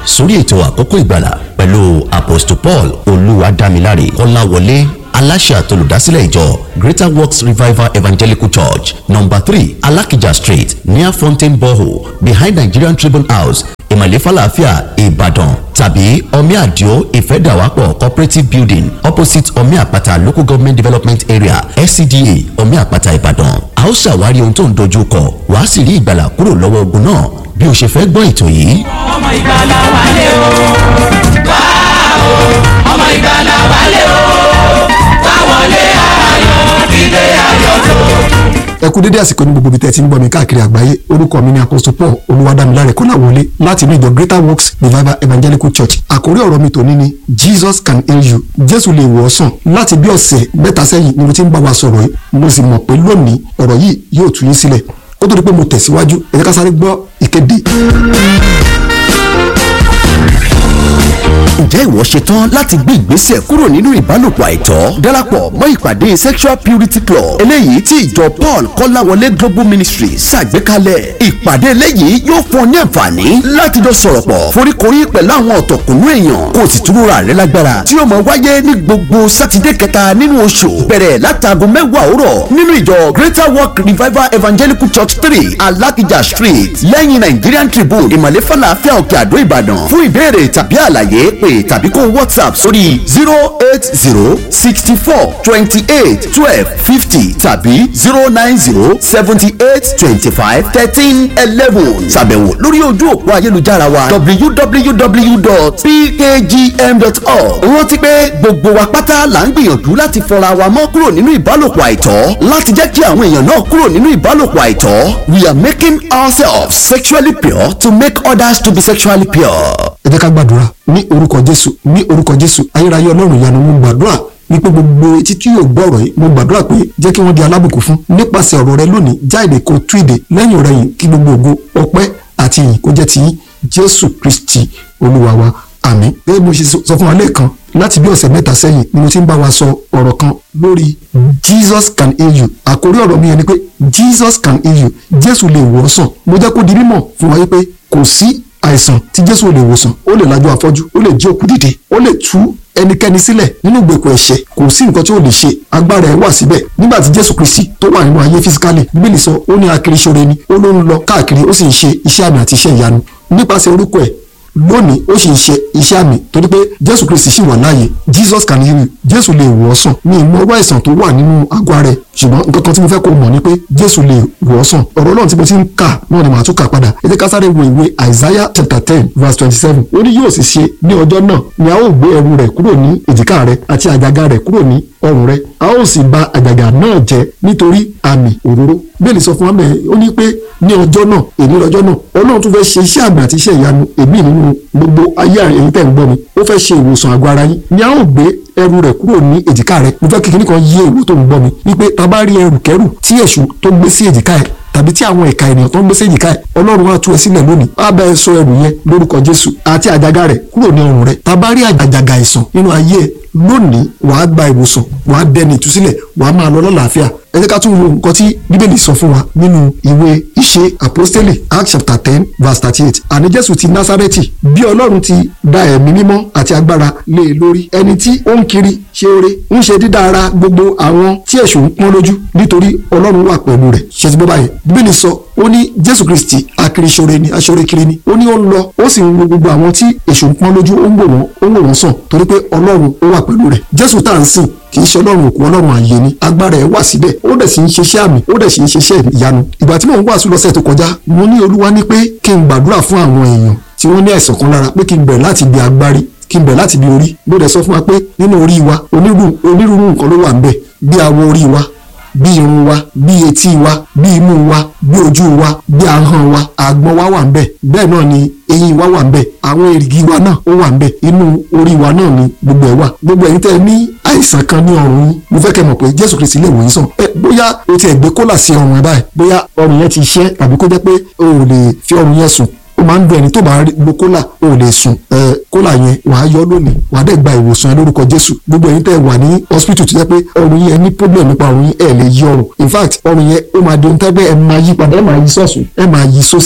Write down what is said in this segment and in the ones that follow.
sórí ètò àkókò ìgbàlà pẹ̀lú apostle paul olúwadámiláre kọ́láwọlé aláṣẹ àtolùdásílẹ̀ ìjọ greater works revival evangelical church number three alakija street near fountain borehole behind nigerian tribune house ìmọ̀lẹ́ falafia ìbàdàn tàbí omi àdìo ìfẹ́dàwápọ̀ cooperative building opposite omi àpáta local government development area scda omi àpáta ìbàdàn a ó ṣàwárí ohun tó ń dojú kọ wàá sì rí ìgbàlà kúrò lọ́wọ́ ogun náà bí o ṣe fẹ́ gbọ́ ètò yìí. ọmọ ìgbàlà wálé o wá o ọmọ ìgbàlà wálé o wá wọlé ayọ̀ ilé ayọ̀ tó. ẹ kú dédé àsìkò ní gbogbo ibi tẹ́ ẹ ti ń gbọ́ mi káàkiri àgbáyé orúkọ mi ni apostle paul olúwadámiláre kọ́láwọlé láti inú ìjọ greater works revival evangelical church àkórí ọ̀rọ̀ mi tòní ni jesus can heal you jésù lè wò ọ́ sàn láti bí ọ̀sẹ̀ mẹ́ta sẹ́yìn ni mo ti ń bá wa sọ̀rọ̀ yìí mo sì mọ̀ pé lónìí ọ̀rọ̀ yìí yóò tú yín sílẹ̀ kó tó di pé mo tẹ̀síwájú ẹ jẹ́ ká sáré gbọ́ ìkéde. ǹjẹ́ ìwọ ṣetán láti gbé ìgbésẹ̀ kúrò nínú ìbálòpọ̀ àìtọ́ darapọ̀ mọ́ ìpàdé sexual purity club eléyìí tí ìjọ paul kọ́láwọlé global ministry ṣàgbékalẹ̀ ìpàdé eléyìí yóò fún ọ ní àǹfààní láti jọ sọ̀rọ̀ pọ̀ foríkorí pẹ̀lú àwọn ọ̀tọ̀kùnú èèyàn kó o sì túnra rẹ lágbára tí yóò máa wáyé ní gbogbo sátidé kẹta nínú oṣù bẹ̀rẹ̀ látàgò mẹ́wàá òwúrọ̀ nínú ìjọ greater work revival evangelical church three alakija street lẹ́yìn nigerian tribune ìmọ̀lẹ́ falafel òkè àdó ìbàdàn fún ìbéèrè tàbí àlàyé pé tàbí kó whatsapp sórí zero eight zero sixty four twenty eight twelve fifty tàbí zero nine zero seventy eight twenty five thirteen eleven ṣàbẹ̀wò lórí ojú òpó ayélujára wa www.pkgm.org rántí pé gbogbo wa pátá là ń gbìyànjú láti fọra wa mọ́ kúrò nínú ìbálòpọ̀ àìtọ́ láti jẹ́ kí àwọn èèyàn náà kúrò nínú ìbálòpọ̀ àìtọ́ we are making ourselves sexually pure to make others to be sexually pure. ẹ jẹ́ ká gbàdúrà ní orúkọ jésù ní orúkọ jésù ayérayé ọlọ́run ìyanu mo gbàdúrà wípé gbogbo etí tí yóò gbọ́ ọ̀rọ̀ yìí mo gbàdúrà pé jẹ́ kí wọ́n di alábùkún fún nípasẹ̀ ọ̀rọ̀ rẹ lónìí jáde kó tú ìdè lẹ́yìn ọ̀rẹ́ yìí kí gbogbo ògo ọpẹ́ àti ìyìn kó jẹ́ ti yín jésù kristi olúwa wa àmín gẹ́gẹ́ bí mo ṣe sọ fún wa lẹ́ẹ̀kan láti bí ọ̀sẹ̀ mẹ́ta sẹ́yìn ni mo ti ń bá wa sọ ọ̀rọ̀ kan lórí jesus can heal you àkórí ọ̀rọ̀ mi yẹn ni pé jesus can heal you jésù lè wò ọ́ sàn mo jẹ́ kó di mímọ̀ fún wa wípé kò sí àìsàn tí jésù ò lè wòsàn ó lè lajú afọ́jú ó lè jí òkú dìde ó lè tú ẹnikẹ́ni sílẹ̀ nínú ìgbèkùn ẹ̀ṣẹ̀ kò sí nǹkan tí ó lè ṣe agbára ẹ̀ wà síbẹ̀ nígbà tí jésù kristi tó wà nínú ayé fisikálì bíbélì sọ ó ní akiri ṣoore ni ó ló ń lọ káàkiri ó sì ń ṣe iṣẹ́ àmì àti iṣẹ́ ìyanu nípasẹ̀ orúkọ ẹ̀ lónìí ó sì ń ṣe iṣẹ́ àmì torí pé jésù kristi sì wà láàyè jesus can heal you jésù lè wò ọ́ sàn ní ìmọ̀ọ́rọ̀ àìsàn tó wà nínú àgọ́ rẹ̀ ṣùgbọ́n nǹkan kan tí mo fẹ́ kó mọ̀ ni pé jésù lè wò ọ́ sàn ọ̀rọ̀ náà tí mo ti ń kà náà ni màá tún kà padà ẹ jẹ́ ká sáré wo ìwé isaiah chapter ten verse twenty seven ó ní yóò sì ṣe ní ọjọ́ náà ni a ó gbé ẹrù rẹ̀ kúrò ní èjìká rẹ̀ àti àjàgà rẹ̀ kúrò ní ọrùn rẹ̀ a ó sì bà àjàgà náà jẹ́ nítorí àmì òróró bẹ́ẹ̀ ni sọ fún wa mẹ́rin ó ní pé ní ọjọ́ náà èmi lọ́jọ́ náà ọlọ́run tún fẹ́ ṣe iṣẹ́ àmì àti iṣẹ́ ìyanu èmi nínú gbogbo ayé ẹ̀yin tẹ̀ ń gbọ́ mi ó fẹ́ ṣe ìwòsàn àgọ́ ara yín ni a ó gbé ẹrù rẹ̀ kúrò ní èjìká rẹ̀ mo fẹ́ kí kíní kan yé ìwọ tó ń gbọ́ mi wípé ta bá rí ẹrù kẹrù tí èṣù tó gbé sí èjìká ẹ̀ tàbí tí àwọn ẹ̀ka ènìyàn tó ń gbé sí èjìká ẹ̀ ọlọ́run á tú ẹ sílẹ̀ lónìí á bá ẹ sọ ẹrù yẹn lórúkọ jésù àti àjàgà rẹ̀ kúrò ní ọrùn rẹ̀ ta bá rí àjàgà àìsàn nínú ayé ẹ lónìí wàá gba ìwòsàn wàá dẹni ìtúsílẹ̀ wàá máa lọ lọ́làáfíà ẹ jẹ́ ká tún wo nǹkan tí bíbélì sọ fún wa nínú ìwé ìṣe àpọ́stélì acts chapter ten verse thirty eight àní jésù ti násárẹ́tì bí ọlọ́run ti da ẹ̀mí mímọ́ àti agbára lé e lórí ẹni tí ó ń kiri ṣe oore ń ṣe dídá ara gbogbo àwọn tí èṣù ń pọ́n lójú nítorí ọlọ́run wà pẹ̀lú rẹ̀ ṣe ti bọ́ báyìí bíbélì sọ ó ní jésù kristi akiriṣore ni aṣore kiri ni ó ní ó ń lọ ó sì ń wo gbogbo àwọn tí èṣù ń pọ́n lójú ó ń wò wọ́n ó ń wò wọ́n sàn torí pé ọlọ́run ó wà pẹ̀lú rẹ̀ jésù tá à ń sìn kì í ṣe ọlọ́run òkú ọlọ́run àyè ni agbára ẹ̀ wà síbẹ̀ ó dẹ̀ sì ń ṣiṣẹ́ àmì ó dẹ̀ sì ń ṣiṣẹ́ ìyanu ìgbà tí mò ń wàásù lọ́sẹ̀ tó kọjá mo ní olúwa ní pé kí n gbàdúrà fún àwọn èèyàn tí wọ́n ní àìsàn kan lára pé kí n bẹ̀rẹ̀ láti ibi agbárí kí n bẹ̀rẹ̀ láti ibi orí mo dẹ̀ sọ fún wa pé nínú orí wa onírúurú nǹkan ló wà ń bẹ̀ bí awọ orí wa bí irun wa bí etí wa bí imú wa bí ojú wa bí ahọ́n wa àgbọ̀n wa wà ń bẹ̀ bẹ́ẹ̀ náà ni eyín wa wà ń bẹ̀ àwọn èrìgì wa náà ó wà ń bẹ̀ inú orí wa náà ni gbogbo ẹ̀ wà gbogbo ẹ̀yin tẹ́ ẹ ní àìsàn kan ní ọrùn yín mo fẹ́ kẹ́ mọ̀ pé jésù kristi lè wò yín sàn ẹ bóyá o ti ẹ̀ gbé kólà sí ọrùn ẹ báyìí bóyá ọrùn yẹn ti ṣẹ́ tàbí kó jẹ́ pé o ò lè fi ọrùn yẹn sùn ó máa ń dùn ẹni tó bá lo kólà ó lè sùn ẹ kólà yẹn wàá yọ lónìí wàá dẹ̀ gba ìwòsàn ẹ lórúkọ jésù gbogbo ẹ̀yin tẹ́ wà ní hospital tó jẹ́ pé ọrùn yẹn ní problem nípa ọrùn yẹn ẹ lè yí ọrùn in fact ọrùn yẹn ó máa di ohun tẹ́gbẹ́ ẹ máa yí padà ẹ máa yí sọ́ọ̀sùn ẹ máa yí sósì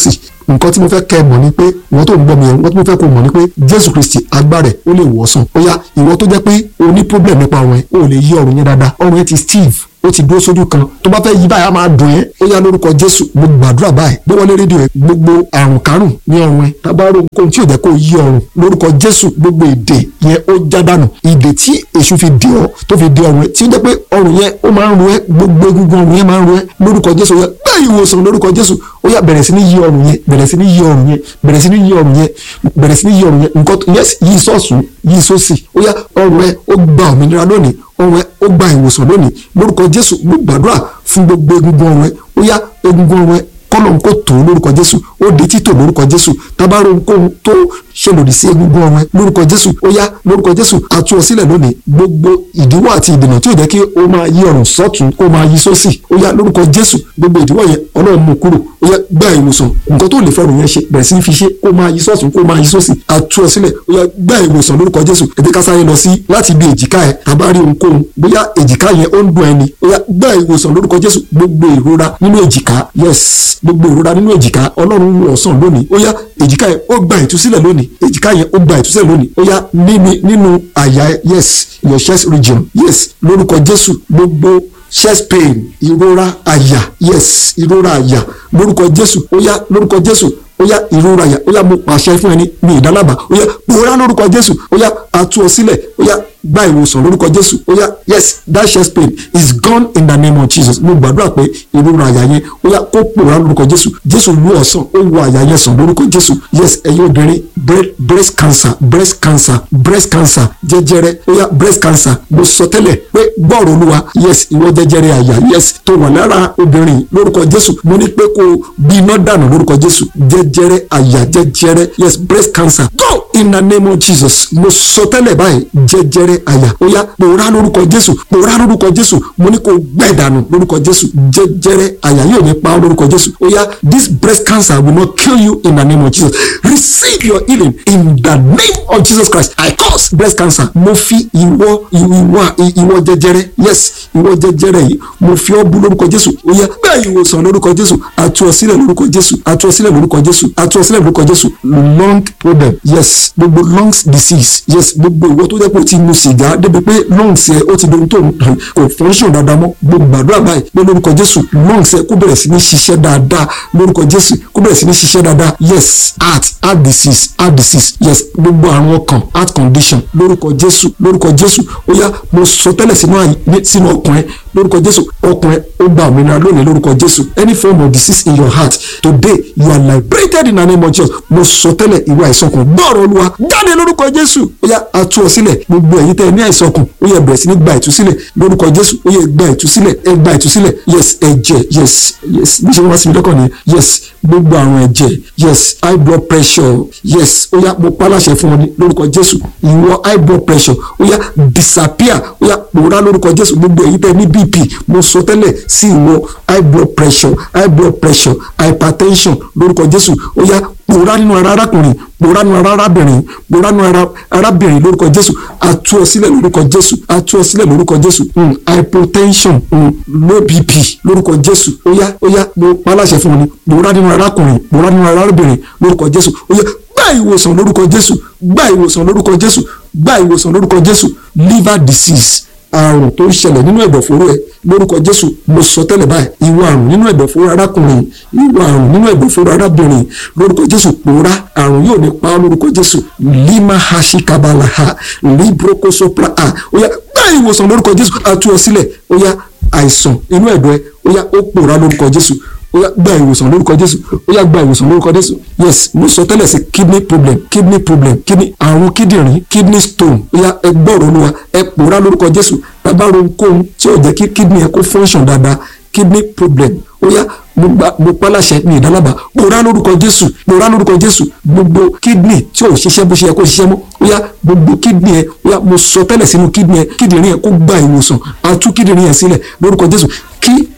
nǹkan tí mo fẹ́ kẹ́ ẹ mọ̀ ni pé ìwọ tó ń gbọ́ mi yẹn nǹkan tí mo fẹ́ kó mọ̀ ni pé jésù kristi agbára ẹ̀ ó lè wọ̀ sàn ó yá ìwọ tó jẹ́ pé o ní problem nípa ọrùn ẹ̀ o lè yí ọrùn yẹn dáadáa ọrùn yẹn ti steve ó ti dúró sójú kan tó bá fẹ́ yí báyìí á máa dùn ẹ́ ó yá lórúkọ jésù mo gbàdúrà báyìí gbé wọlé rédíò ẹ gbogbo àrùn kárùn ní ọrùn ẹ tábàárò nǹkan tí ò jẹ́ kó yí ọrùn lórúkọ jésù gbogbo èdè yẹn ó já dànù ìdè tí èṣù fi dè ọ́ tó fi dè ọrùn ẹ tí ó jẹ́ pé ọrùn yẹn ó máa ń ro ẹ́ gbogbo egungun ọrùn yẹn máa ń ro ẹ́ lórúkọ jésù ó yá gbá ìwòsàn lórúkọ jésù ó yá bẹ̀rẹ̀ sí ní yí ọrùn yẹn bẹ̀rẹ̀ sí ní yí ọrùn yẹn bẹ̀rẹ̀ sí ní yí ọrùn yẹn bẹ̀rẹ̀ sí ní yí ọrùn yẹn nǹkan yes yí sọ́ọ̀sùn yí sósì ó yá ọrùn ẹ ó gba òmìnira lónìí ọrùn ẹ ó gba ìwòsàn lónìí lórúkọ jésù mo gbàdúrà fún gbogbo egungun ọrùn ẹ ó yá egungun ọrùn ẹ kọ́lọ̀ ń kó tó lórúkọ jésù ó di títò lórúkọ jésù tábàárò ń kó tó ṣe lòdì sí egungun ọrùn ẹ lórúkọ jésù ó yá lórúkọ jésù àtú ọ sílẹ̀ lónìí gbogbo ìdíwọ́ àti ìdènà tí ò jẹ́ kí ó máa yí ọrùn sọ́tún kó máa yí sósì ó yá lórúkọ jésù gbogbo ìdíwọ́ yẹn ọlọ́run mú kúrò ó yá gba ìwòsàn nǹkan tó lè fọrùn yẹn ṣe bẹ̀rẹ̀ sí fi ṣe kó máa yí sọ́tún kó máa yí sósì àtú ọ sílẹ̀ ó yá gba ìwòsàn lórúkọ jésù ètè ká sáré lọ sí láti ibi èjìká ẹ tàbá rí ohunkóhun bóyá èjìká yẹn ó ń dùn ẹni ó yá gba ìwòsàn lórúkọ jésù gbogbo ìrora nínú èjìká yes gbogbo ìrora nínú èjìká ọlọ́run wò ọ̀sán lónìí ó yá èjìká yẹn ó gba ìtúsílẹ̀ lónìí èjìká yẹn ó gba ìtúsílẹ̀ lónìí ó yá nínú nínú àyà yes your chest region yes lórúkọ jésù gbogbo chest pain ìrora àyà yes ìrora àyà lórúkọ jésù ó yá lórúkọ jésù ó yá ìrora àyà ó yá mo pàṣẹ fún ẹni mi ìdálábà ó yá pòórá lórúkọ jésù ó yá atú ọ sílẹ̀ ó yá gba ìwòsàn lórúkọ jésù ó yá yes that chest pain is gone in the name of jesus mo gbàdúrà pé ìrora àyà yẹn ó yá kó pòórá lórúkọ jésù jésù lu ọ̀sán ó wọ àyà yẹn sàn lórúkọ jésù yes ẹ̀yin obìnrin breast cancer breast cancer breast cancer jẹjẹrẹ ó yá breast cancer mo sọ tẹ́lẹ̀ pé gbọ́ọ̀rọ̀ olúwa yes ìwọ jẹjẹrẹ àyà yes tó wà lára obìnrin lórúkọ jésù mo ní pé kó bí iná dànù lórúkọ jésù jẹjẹrẹ àyà jẹjẹrẹ yes breast cancer go in the name of jesus mo sọ tẹ́lẹ̀ báyìí jẹjẹrẹ àyà ó yá pòórá lórúkọ jésù pòórá lórúkọ jésù mo ní kó gbẹ dànù lórúkọ jésù jẹjẹrẹ àyà yóò ní pa lórúkọ jésù ó yá this breast cancer will not kill you in the name of jesus receive your healing in the name of jesus christ i curse breast cancer mo fi ìwọ ìwọ ìwọ jẹjẹrẹ yes ìwọ jẹjẹrẹ yìí mo fi ọ́ bú lórúkọ jésù ó yá gbẹ ìwòsàn lórúkọ jésù àtú ọ sílẹ̀ lórúkọ jésù àtú ọ sílẹ̀ lórúkọ jésù àtú ọ sílẹ̀ lórúkọ jésù lung problem yes gbogbo lungs disease yes gbogbo ìwọ tó jẹ́ pé o ti mu sìgá débi pé lungs ẹ ó ti dohun tó kò function dáadáa mọ́ gbogbo gbàdúrà báyìí pé lórúkọ jésù lungs ẹ kó bẹ̀rẹ̀ sí ní ṣiṣẹ́ dáadáa lórúkọ jésù kó bẹ̀rẹ̀ sí ní ṣiṣẹ́ dáadáa yes heart heart disease heart disease yes gbogbo àrùn ọkàn heart condition lórúkọ jésù lórúkọ jésù ó yá mo sọ tẹ́lẹ̀ sínú ọkàn ẹ lórúkọ jésù ọkàn ẹ ó gba òmìnira lónìí lórúkọ jésù any form of disease in your heart today you are liberated in the name of jesus mo sọ tẹ́lẹ̀ ìwé àìsàn kan gbọ́ọ̀rọ̀ olúwa jáde lórúkọ jésù ó yá atú ọ sílẹ̀ gbogbo ẹ̀yin tẹ́ ẹ ní àìsàn kan ó yẹ bẹ̀rẹ̀ sí ní gba ìtúsílẹ̀ lórúkọ jésù ó yẹ gba ìtúsílẹ̀ ẹ gba ìtúsílẹ̀ yes ẹ̀jẹ̀ yes yes bí ṣe wá sí mi lọ́kàn nìyẹn yes gbogbo àrùn ẹ̀jẹ̀ yes high blood pressure yes ó yá mo pálàṣẹ fún ọ ní lórúkọ jésù ìwọ high blood pressure ó yá disappear ó yá pòórá lórúkọ jésù gbogbo ẹ̀yin tẹ́ ẹ ní bp mo sọ tẹ́lẹ̀ sí ìwọ high blood pressure high blood pressure hypertension lórúkọ jésù ó yá pòórá nínú ara arákùnrin pòórá nínú ara arábìnrin pòórá nínú ara arábìnrin lórúkọ jésù àtú ọ sílẹ̀ lórúkọ jésù àtú ọ sílẹ̀ lórúkọ jésù mm, hypotension mm, low bp lórúkọ jésù ó yá ó yá mo paláṣẹ fún ọ ní pòórá nínú arákùnrin pòórá nínú ara arábìnrin lórúkọ jésù ó yá gba ìwòsàn lórúkọ jésù gba ìwòsàn lórúkọ jésù gba ìwòsàn lórúkọ jésù liver disease àrùn tó ń ṣẹlẹ̀ nínú ẹ̀dọ̀fóró ẹ lórúkọ jésù mo sọ tẹ́lẹ̀ báyìí ìwọ àrùn nínú ẹ̀dọ̀fóró arákùnrin ìwọ àrùn nínú ẹ̀dọ̀fóró arábìnrin lórúkọ jésù pòórá àrùn yóò ní pa ọ́ lórúkọ jésù lima hashi kabala ha libroko sopra ha ó yá gba ìwòsàn lórúkọ jésù àtú ọ sílẹ̀ ó yá àìsàn inú ẹ̀dọ̀ ẹ ó yá ó pòórá lórúkọ jésù ó yá gba ìwòsàn lórúkọ jésù ó yá gba ìwòsàn lórúkọ jésù yes mo sọ tẹ́lẹ̀ sí kidney problem kidney problem kidney àrùn kíndìnrín kidney stone ó yá ẹ gbọ́rọ̀ olúwa ẹ pòórá lórúkọ jésù tábàrò ohunkóhun tí ò jẹ́ kí kidney ẹ kó function dáadáa kidney problem ó yá mo gba mo pálàṣẹ ní ìdálábà pòórá lórúkọ jésù pòórá lórúkọ jésù gbogbo kidney tí ò ṣiṣẹ́ bó ṣe yẹ kó ṣiṣẹ́ mọ́ ó yá gbogbo kidney ẹ ó yá mo sọ tẹ́lẹ̀ sínú kidney ẹ kíndìnrín ẹ kó gba ìwòsàn àtú kíndìnrín ẹ sílẹ̀ lórúkọ jésù kí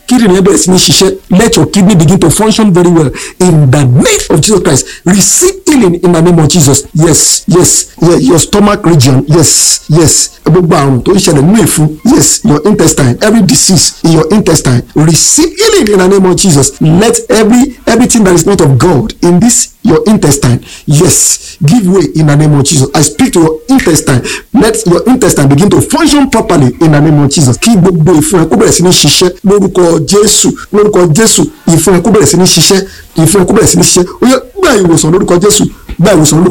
kíndìnrín yẹn bẹ̀rẹ̀ sí ní ṣiṣẹ́ let your kidney begin to function very well in the name of Jesus Christ receive healing in the name of Jesus yes yes yeah, your stomach region yes yes gbogbo àrùn tó ń ṣẹlẹ̀ nínú ìfun yes your intestine every disease in your intestine receive healing in the name of Jesus let every everything that is not of God in this your intestine yes give way in the name of Jesus I speak to your intestine let your intestine begin to function properly in the name of Jesus kí gbogbo ìfun ẹ kó bẹ̀rẹ̀ sí ní ṣiṣẹ́ lórúkọ Jésù lórúkọ Jésù ìfun ẹ kó bẹ̀rẹ̀ sí ní ṣiṣẹ́ ìfun ẹ kó bẹ̀rẹ̀ sí ní ṣiṣẹ́ ó yẹ gba ìwòsàn lórúkọ Jésù gba ìwòsàn lórúkọ